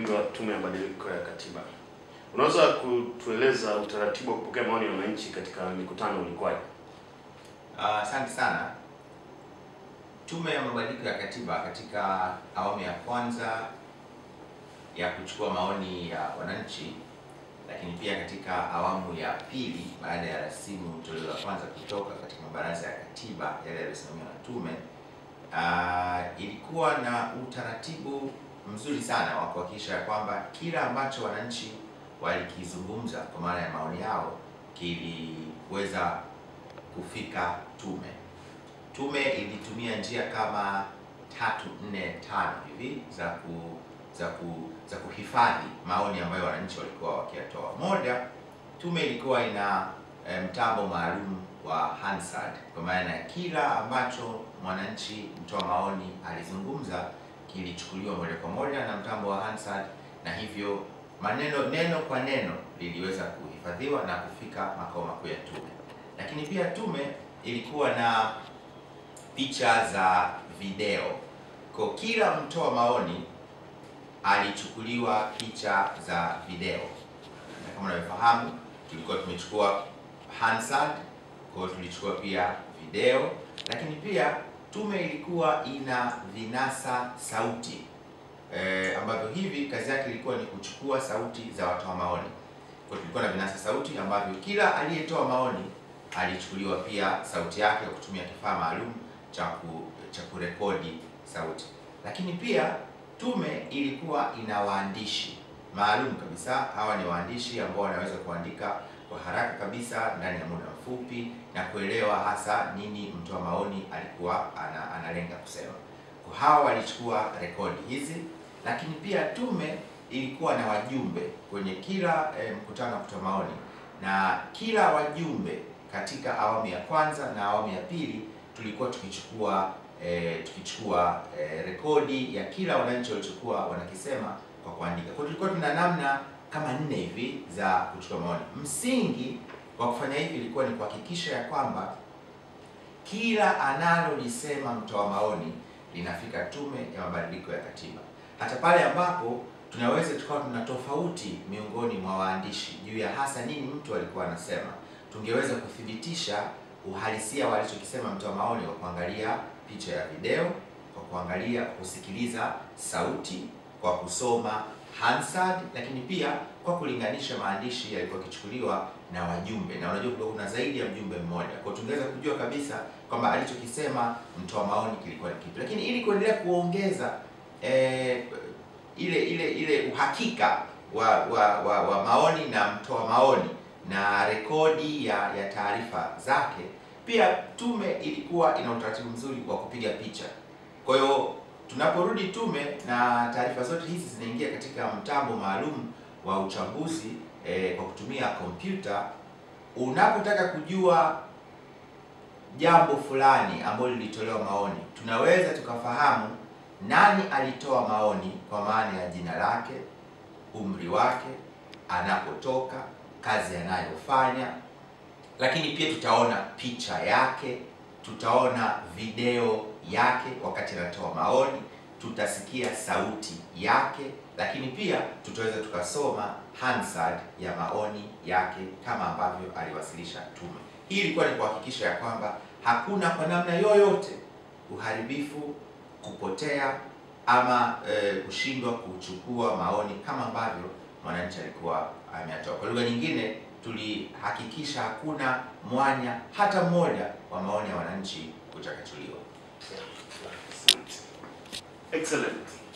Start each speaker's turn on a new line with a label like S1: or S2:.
S1: uundwaji wa tume ya mabadiliko ya katiba. Unaweza kutueleza utaratibu wa kupokea maoni ya wananchi katika mikutano ulikuwaje?
S2: Ah, Asante sana. Tume ya mabadiliko ya katiba katika awamu ya kwanza ya kuchukua maoni ya wananchi, lakini pia katika awamu ya pili baada ya rasimu toleo la kwanza kutoka katika mabaraza ya katiba yale yaliyosimamiwa na tume, ah, ilikuwa na utaratibu mzuri sana wa kuhakikisha ya kwamba kila ambacho wananchi walikizungumza kwa maana ya maoni yao kiliweza kufika tume. Tume ilitumia njia kama tatu nne tano hivi za ku, za ku, za kuhifadhi maoni ambayo wananchi walikuwa wakiyatoa. Moja, tume ilikuwa ina eh, mtambo maalum wa Hansard, kwa maana ya kila ambacho mwananchi mtoa maoni alizungumza kilichukuliwa moja kwa moja na mtambo wa Hansard, na hivyo maneno neno kwa neno liliweza kuhifadhiwa na kufika makao makuu ya tume. Lakini pia tume ilikuwa na picha za video. Kwa kila mtoa maoni alichukuliwa picha za video, na kama unavyofahamu tulikuwa tumechukua Hansard, kwa hiyo tulichukua pia video, lakini pia tume ilikuwa ina vinasa sauti e, ambavyo hivi kazi yake ilikuwa ni kuchukua sauti za watoa maoni. Kwa hiyo tulikuwa na vinasa sauti ambavyo kila aliyetoa maoni alichukuliwa pia sauti yake kwa kutumia kifaa maalum cha ku, cha kurekodi sauti. Lakini pia tume ilikuwa ina waandishi maalum kabisa. Hawa ni waandishi ambao wanaweza kuandika kwa haraka kabisa ndani ya muda mfupi na kuelewa hasa nini mtoa maoni alikuwa ana, analenga kusema. Kwa hawa walichukua rekodi hizi, lakini pia tume ilikuwa na wajumbe kwenye kila eh, mkutano wa kutoa maoni na kila wajumbe katika awamu ya kwanza na awamu ya pili tulikuwa tukichukua eh, tukichukua eh, rekodi ya kila wananchi walichokuwa wanakisema kwa kuandika. Kwa hiyo tulikuwa tuna namna kama nne hivi za kuchukua maoni. Msingi wa kufanya hivi ilikuwa ni kuhakikisha ya kwamba kila analolisema mtoa maoni linafika tume ya mabadiliko ya katiba, hata pale ambapo tunaweza tukawa tuna tofauti miongoni mwa waandishi juu ya hasa nini mtu alikuwa anasema, tungeweza kuthibitisha uhalisia wa alichokisema mtoa maoni kwa kuangalia picha ya video, kwa kuangalia, kusikiliza sauti, kwa kusoma Hansard, lakini pia kwa kulinganisha maandishi yalikuwa yakichukuliwa na wajumbe, na unajua kulikuwa kuna zaidi ya mjumbe mmoja, kwa hiyo tungeweza kujua kabisa kwamba alichokisema mtoa maoni kilikuwa ni kipi, lakini ili kuendelea kuongeza eh, ile ile ile uhakika wa wa, wa, wa maoni na mtoa maoni na rekodi ya ya taarifa zake. Pia tume ilikuwa ina utaratibu mzuri wa kupiga picha. Kwa hiyo tunaporudi tume na taarifa zote hizi zinaingia katika mtambo maalum wa uchambuzi eh, kwa kutumia kompyuta. Unapotaka kujua jambo fulani ambalo lilitolewa maoni, tunaweza tukafahamu nani alitoa maoni kwa maana ya jina lake, umri wake, anapotoka, kazi anayofanya, lakini pia tutaona picha yake, tutaona video yake wakati anatoa maoni, tutasikia sauti yake, lakini pia tutaweza tukasoma Hansard ya maoni yake kama ambavyo aliwasilisha tume. Hii ilikuwa ni kuhakikisha ya kwamba hakuna kwa namna yoyote uharibifu kupotea ama e, kushindwa kuchukua maoni kama ambavyo mwananchi alikuwa ameyatoa. Kwa lugha nyingine, tulihakikisha hakuna mwanya hata mmoja wa maoni ya wananchi kuchakachuliwa.
S1: Excellent.